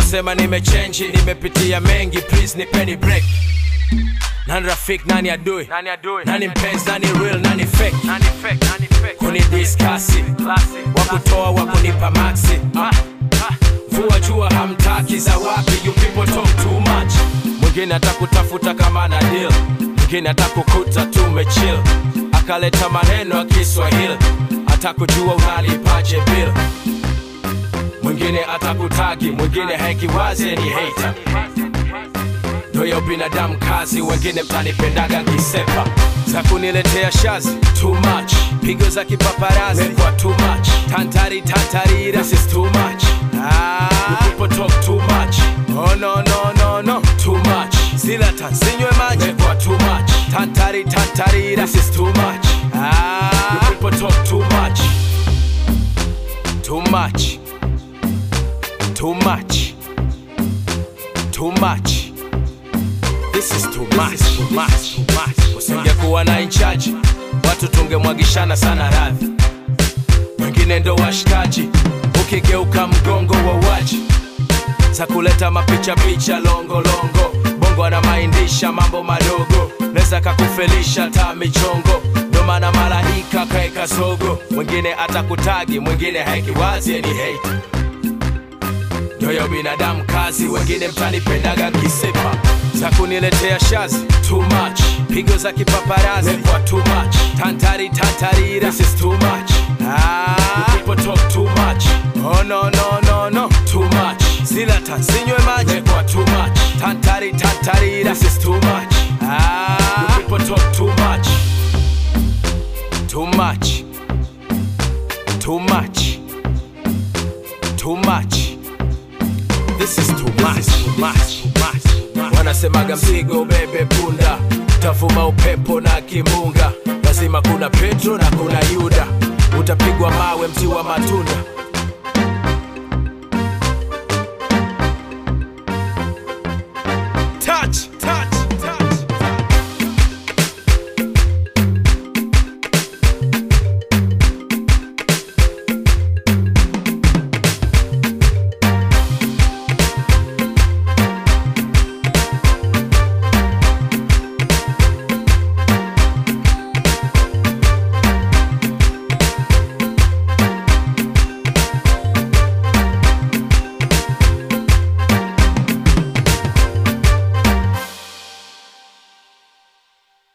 wanasema nimechenji nimepitia mengi please nipeni break nani rafik nani adui Nani adui? nani mpenzi nani real nani fake Nani fake? Nani fake? kunidiskasi Classic. wakutoa wakunipa maxi Ah, ah. vua jua hamtaki za wapi you people talk too much mwingine atakutafuta kama na deal mwingine atakukuta tumechill akaleta maneno ya kiswahili atakujua unalipaje bill mwingine atakutagi mwingine hekiwazi ni hater ndoyo binadamu kazi wengine mtanipendaga nkisepa za kuniletea shazi too much pigo za kipaparazi kwa too much tantari tantarira this is too much ah, you people talk too much oh no no no no too much sila tansinywe maji kwa too much tantari tantarira this is too much ah, you people talk too much too much too much too much This is too much, too much, too much. Usingekuwa na inchaji, watu tungemwagishana sana radhi. Wengine ndo washikaji, ukigeuka mgongo wa waji za kuleta mapicha picha longo longo. Bongo anamaindisha mambo madogo, neza kakufelisha ta michongo. Ndo maana malaika kaeka zogo, mwingine atakutagi, mwingine haikiwazi ni hate nyoyo binadamu kazi wengine mtanipendaga kisepa za kuniletea shazi too much pigo za kipaparazi kwa too much tantari tantarira this is too much ah, you people talk too much oh no no no no too much sila tansinywe maji kwa too much tantari tantarira this is too much ah, you people talk too much too much too much too much This is too much, too much, too much. Wanasemaga mzigo bebe punda, tavuma upepo na kimbunga, lazima kuna Petro na kuna Yuda, utapigwa mawe mti wa matunda